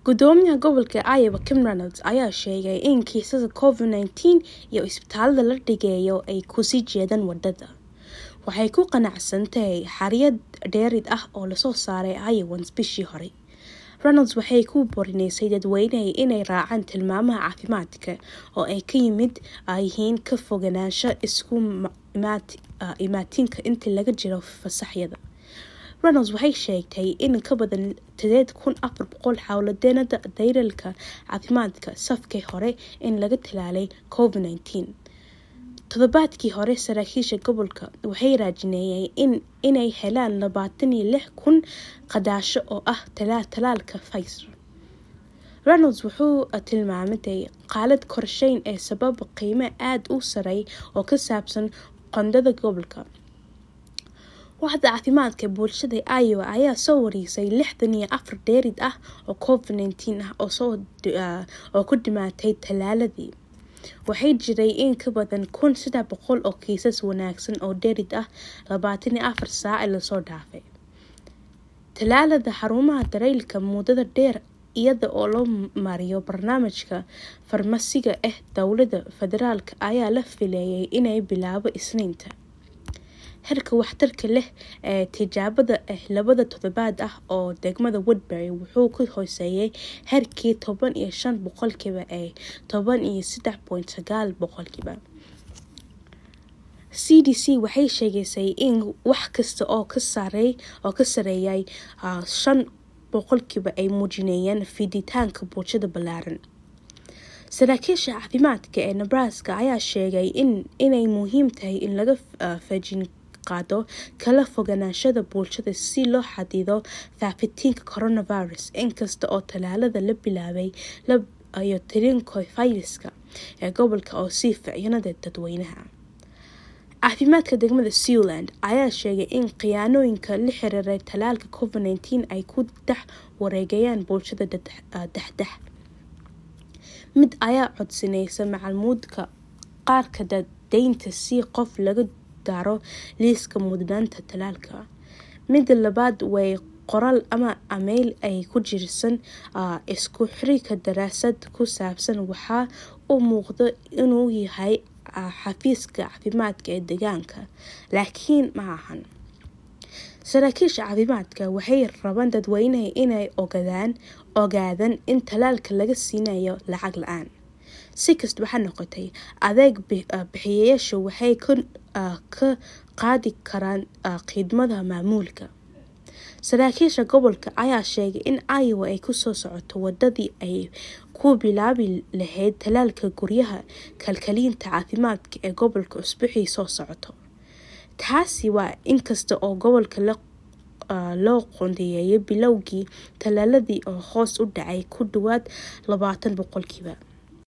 gudoomiyaha gobolka iowa kim reynolds ayaa sheegay in kiisada covid nneteen iyo isbitaalada la dhigeeyo ay kusii jeedaan wadada waxay ku qanacsan tahay xariyad dheerid ah oo lasoo saaray iowans bishii hore reynolds waxay ku borineysay dadweyneha inay raacaan tilmaamaha caafimaadka oo ay ka yimid yihiin ka foganaansho isku imaatinka intii laga jiro fasaxyada reynolds waxay sheegtay in ka badan sideed kun afar boqol xawladeenada dayralka caafimaadka safkii hore in laga tilaalay covid nneteen toddobaadkii hore saraakiisha gobolka waxay raajineeyeen inay helaan labaatan iyo lix kun qadaasho oo ah talaalka pfizer reynolds wuxuu tilmaamatay qaalad korsheyn ee sababa qiime aada u sarey oo ka saabsan qondada gobolka waxda caafimaadka bulshada iowa ayaa soo wareysay lixdan iyo afar dheerid ah oo covid nneteen ah oo ku dhimaatay talaaladii waxay jiray in ka badan kun saddex boqol oo kiisas wanaagsan oo dherid ah labaatan iyo afar saaci lasoo dhaafay talaalada xarumaha dareylka muddada dheer iyada oo loo mariyo barnaamijka farmasiga ah dowladda federaalk ayaa la fileeyay inay bilaabo isniinta herka waxtarka leh ee tijaabada ah labada toddobaad ah oo degmada woodbury wuxuu ku hooseeyay herkii toban iyo shan boqolkiiba ee toban iyo saddex point sagaal boqolkiiba c d c waxay sheegaysay in wax kasta oo ka sarey oo ka sareeyay shan boqolkiiba ay muujinayeen fiditaanka bulshada ballaaran saraakiisha caafimaadka ee nebraska ayaa sheegay inay muhiim tahay in laga fajin qaado kala foganaanshada bulshada si loo xadido faafitiinka coronavirus inkasta oo talaalada la bilaabay iyo tirinko fayraska ee gobolka oo sii ficyanada dadweynaha caafimaadka degmada zealand ayaa sheegay in khiyaanooyinka la xiriiray talaalka covid nneteen ay ku dex wareegayaan bulshada dexdex mid ayaa codsanaysa macalmuudka qaarka dadeynta si qof laga daro liiska mudnaanta talaalka mida labaad way qoraal ama ameyl ay ku jirsan isku xirika daraasad ku saabsan waxaa u muuqda inuu yahay xafiiska caafimaadka ee deegaanka laakiin ma ahan saraakiisha caafimaadka waxay rabaan dadweynaha inay ogaadaan ogaadaan in talaalka laga siinayo lacag la-aan si kasta waxaa noqotay adeeg bixiyayaashu waxay ka qaadi karaan khidmada maamuulka saraakiisha gobolka ayaa sheegay in iowa ay kusoo socoto wadadii ay ku bilaabi lahayd talaalka guryaha kalkaliinta caafimaadka ee gobolka usbuuxii soo socoto taasi waa inkasta oo gobolka loo qondeeyay bilowgii talaaladii oo hoos u dhacay ku dhawaad labaatan boqolkiiba